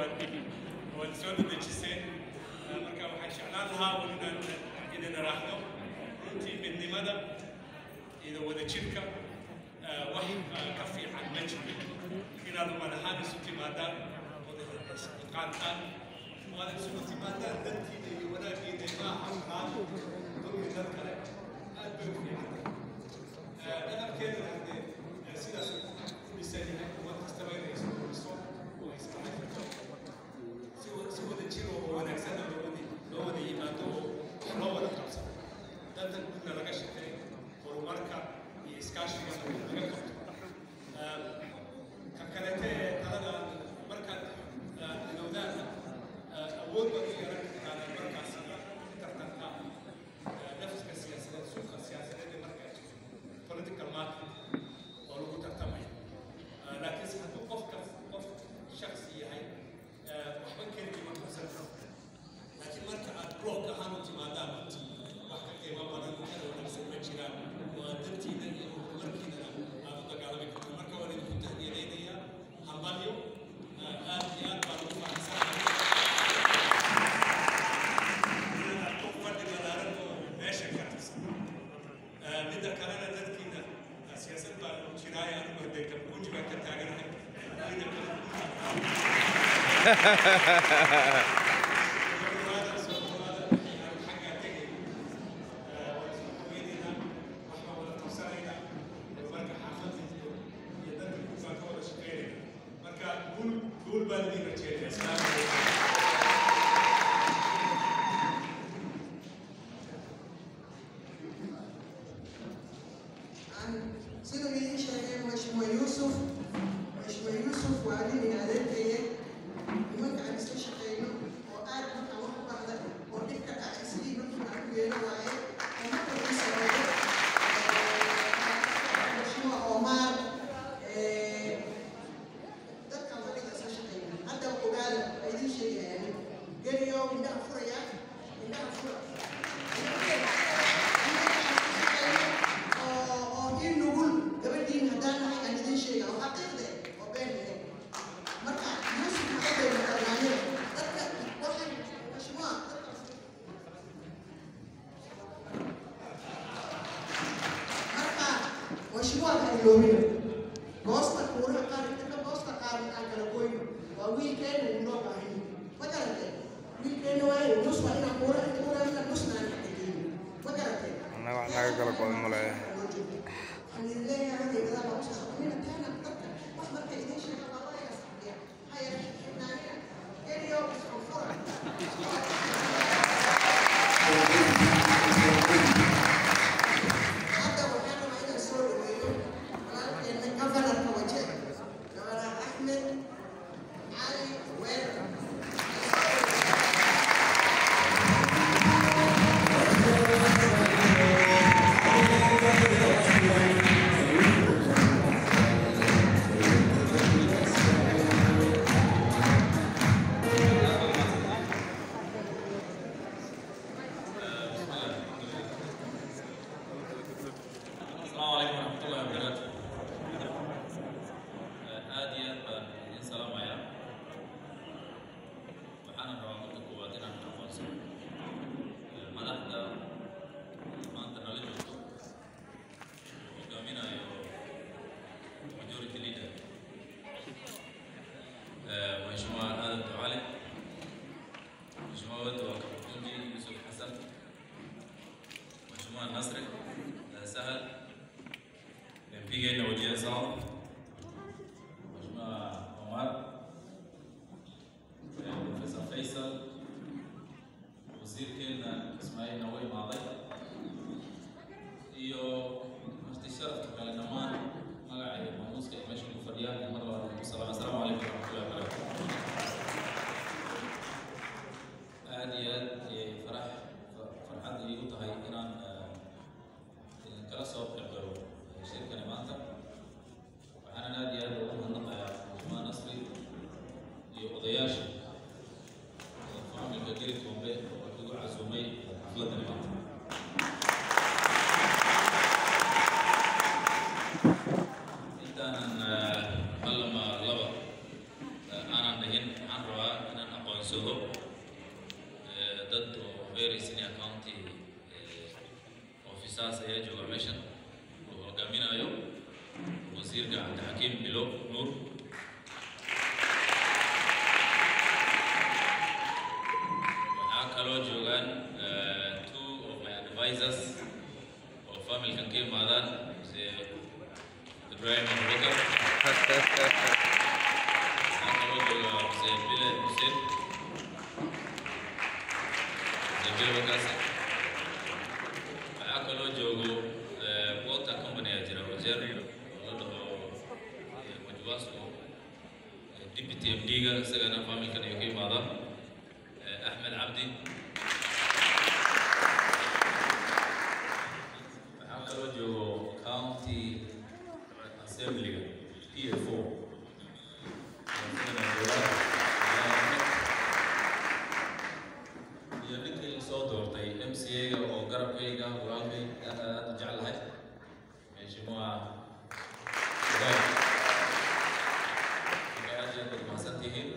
waad waad soo dadejiseen marka waxaan jeclaan lahaa un inaan idin raahdo runtii midnimada iyo wadajirka wax ka fiican ma jiro inaad umad ahaan isu timaadaan qaantaan waad isugu timaadaan dantiina iyo wanaagiina maaha ahaan dulmi dad kale aad bay u fiican dhaqankeedana hadee sidaas ku dhisan yahay umad kastaba inay isku dhiso oo iska xajirto si wada jiro oo wanaagsan loo wada loo wada yimaado oo wax loo wada qabsado danta guudna laga shaqeeyo horumarka iyo iskaashiga laga qabto ka kalete ee talada markaad ilowdaana awood baad u yeelan kartaan markaas tartanka nafska siyaasadeed suuqa siyaasadeed ee markaa jirto political market oo lagu tartamaya laakiinse hadduu qofka qof shaksi yahay waxba keligii ma qabsan karo laakiin marka aad block ahaan u timaadaan runtii wax ka qiimo badan kana wanaagsan ma jiraan waa dantiina iyo horumarkiinana aad u dagaalami karto marka waan idinku tahniyadaynayaa hambalyo aad iyo aad baan ugu faraxsanahay inaad ku fadhi balaaran oo meesha ka tirsan midda kalena dadkiina siyaasad baa jiraay anigu hadee kabuuji baan ka taaganahay ina kale siduu idiin sheegay mheshimiwa yuusuf mheshimiwa yuusuf waa nin adeerkaya nimanka aan isla shaqeyno oo aad markaan wax u bahda oo dhibka dhacay sidii markii aan u yeelo waaye oo marka ii sameeyo mheshimiwa omar dadkan waa ninka isla shaqeyna hadda ogaada waa idiin sheegayaan geliyo indhaha furaya indhaha fura oo in nugul gabadhiin haddaan nahay aan idiin sheega oo xaqiiqde oo been yahay marka yuusuf maxay bay maqanaaneen dadka waxay mashmuuca dadka marka mashmuuca ha iloobina goosta kuuraha qaar inta ka goosta qaar aan kala goyno waa wiilkeena uu noo baahan ma garatee wiilkeena waaye nus waa inaan kuura inta kuura nusna aan xaqiijino ma garatee annaga wax naga kala godan ma leeyahay السلام عليكم ورحمة الله وبركاته. آدي أبا إن سلام يا. وحنا رواه كواتنا من أفوز. ملاحظة ما أنت نلجو. وكامينا يو majority leader. مهشموا آدم تعالي. مهشموا ود وكبتونجي يوسف حسن. مهشموا النصري. سهل. MPgeena wajiya saal Mheshimiwa Omar Professor Faisal wasiirkeena Ismail Nawe Maaday iyo marti sharafka kale dhammaan magaca iyo maamuuska ay meesha ku fadhiyaan iyo mar labaad ku salaam assalaamu calaykum waraxmatullahi wabarakaatu aad iyo aad ayay farax farxad iigu tahay inaan kala soo qeybgalo shirkani maanta waxaana aad iyo aad ugu mahadnaqayaa mujmaa nasri iyo odayaasha faamilka geri tombe oo igu casuumay xafladani maanta intaanan hal ama laba aanan dhihin waxaan rabaa guursado Eh, dad oo very senior county eh, officers ayaa jooga meeshan oo hogaaminayo wasiirka cabdixakiim bilo nuur waxaa kaloo joogaan eh, two of my advisors oo familkan ka imaadaan mse ibrahim abubakar waxaa kaloo jooga mse bile xuseen mse bile wakaasi waxaa kaloo joogo eh, water company aa jira wajeer oo la dhaho eh, majwasco eh, deputy md-ga isagana familkan ayuu ka imaadaan eh, axmed cabdi waxaa kaloo joogo county assemblyga pfo iyo ninkii soo doortay mca-ga oo garabkayga walaalkay aad aad u jeclahay meeshimuha aad iyo aad baad mahadsan tihiin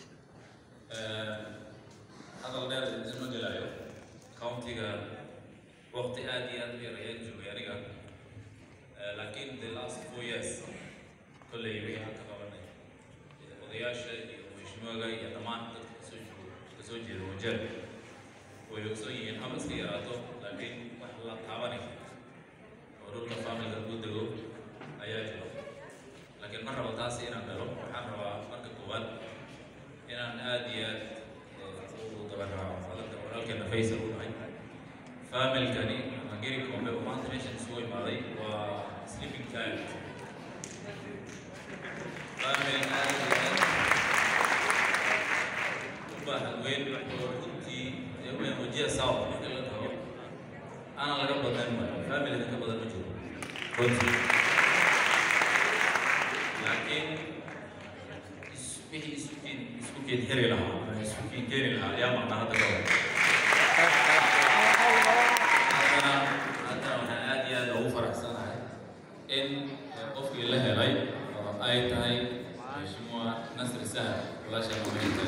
hadal dheer isma gelayo countiga waqti aad iyo aad u yar ayaan joogay aniga Eh, laakiin the last four years kolley wixii aan ka qabanay eh, odayaasha iyo mheshimiwaga iyo dhammaan dadka kasoo joogo kasoo jeeda wajeer way ogsoon yihiin haba iska yaraato laakiin wax la taabanay oo dhulka familka ku dego ayaa jiro laakiin ma rabo taasi inaan galo waxaan rabaa marka koowaad inaan aad iyo aad eh, u dabaraaco hadalka walaalkeena faysal u dhahay familkani mageri kombe oo maanta meeshan isugu imaaday waa sleeping child family aad iyo aad u baahan weyn oo runtii ee weyn wajiya sawa marka la dhaho ana laga badan maayo family ka badan ma jiro runtii laakiin is- wixii isku keen isku keen xiri lahaa ama isku keen keeni lahaa ayaa maqnaa hadda ka hor haddana haddana waxaan aad iyo aad ugu faraxsanahay in qofkii la helay oo ay tahay mheshimiwa nasri sahal walaasha mamayta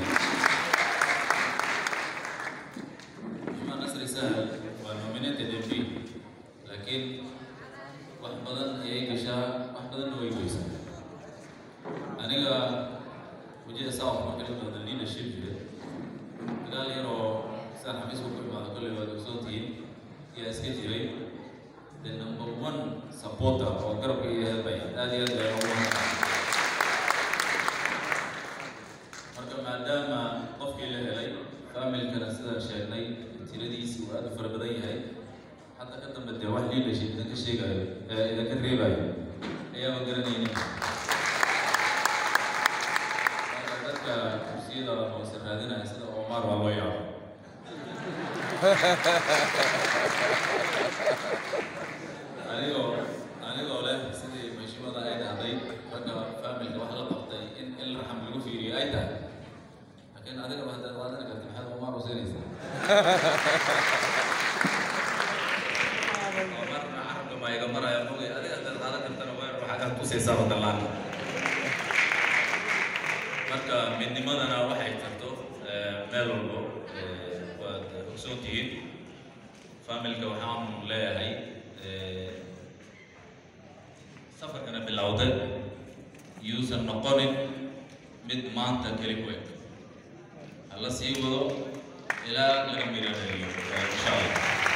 mheshimiwa nasri sahal waa nominated mp laakiin wax badan ayay gashaa wax badanna way goysaa aniga wajida south marka la dhahdo leadership jira dagaal yaroo saan xafiiska ku imaado kolley waad ogsoontihiin yaa iska jiray the number one supporter oo garabka iyo helbay aad iyo aad baa ugu mahadsan marka maadaama qofkii la helay familkana sidaan sheegnay tiradiisi uu aad u fara badan yahay hadda ka dambe dee wax leadership idinka sheegayo ee idinka reebayo ayaaba garanaynin marka dadka kursiyada hoose raadinaya sida omar waa loo yaaba anigoo anigoo leh sidii mashimada ay dhahday ragga familka wax la qabtay in in raxam lagu fiiriyo ay tahay laakiin adiga ba haddaad qaadan karti maxaad omar usinaysaa omarna carabka ma iga maraya mogay adiga haddaad qaadan kartana weer waxaad tusaysaa wadalaan marka midnimadana waxay tarto eh, meel walbo eh, waad ogsoon tihiin familka waxaan leeyahay eh, safarkana bilowday yuusan noqonin mid maanta keli ku eg hala sii wado ilaa laga miradhaliyo eh, insha allah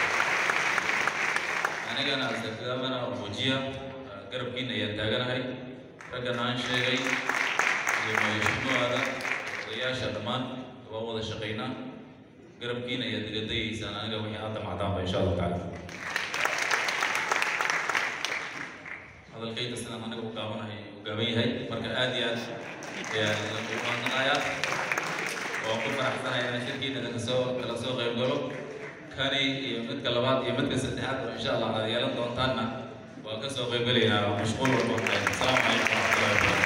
anigana asarkadamana wajiya garabkiina ayaan taaganahay raggan aan sheegay iyo madaxweynuhada odayaasha dhammaan waa wada shaqaynaa garabkiina ayaad iga dayaysaan aniga wixii hadda macdaanba insha allahu tacaala hadalkayda sidaan aniga u gaabanahay u gaaban yahay marka aad iyo aad ayaan idinku mahadnaqayaa waan ku faraxsanahay inaan shirkiina idinka soo kala soo qayb galo kani iyo midka labaad iyo midka saddexaad oo insha allah aad yeelan doontaanna waan ka soo qayb gelaynaa mashquul walba asalaamu calaykum waraxmatullahi wabarakatu